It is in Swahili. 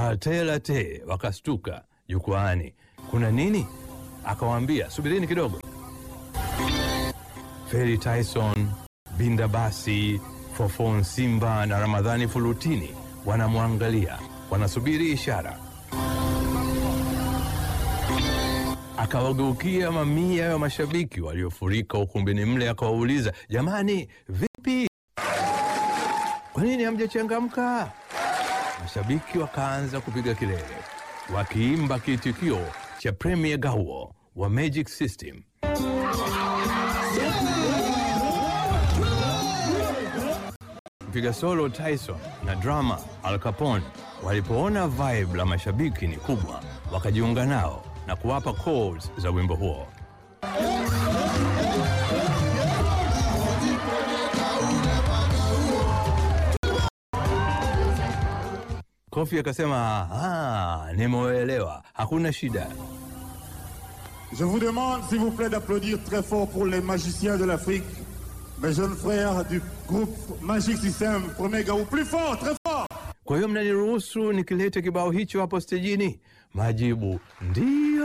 Latte Latte wakastuka jukwaani. Kuna nini? Akawaambia, subirini kidogo. Feri Tyson, Binda Basi, Fofon Simba na Ramadhani Fulutini wanamwangalia, wanasubiri ishara. Akawageukia mamia ya mashabiki waliofurika ukumbini mle, akawauliza, jamani, vipi? Kwa nini hamjachangamka? Mashabiki wakaanza kupiga kelele, wakiimba kiitikio cha Premier Gawo wa Magic System. Mpiga solo Tyson na drama Al Capone walipoona vibe la mashabiki ni kubwa, wakajiunga nao na kuwapa chords za wimbo huo. Kofi akasema, ah, nimeelewa, hakuna shida. Je vous demande, s'il vous plaît, d'applaudir très fort pour les magiciens de l'Afrique, mes jeunes frères du groupe Magic System, premier Gaou. Plus fort, très fort Kwa hiyo mnaniruhusu nikilete kibao hicho hapo stejini? Majibu ndio.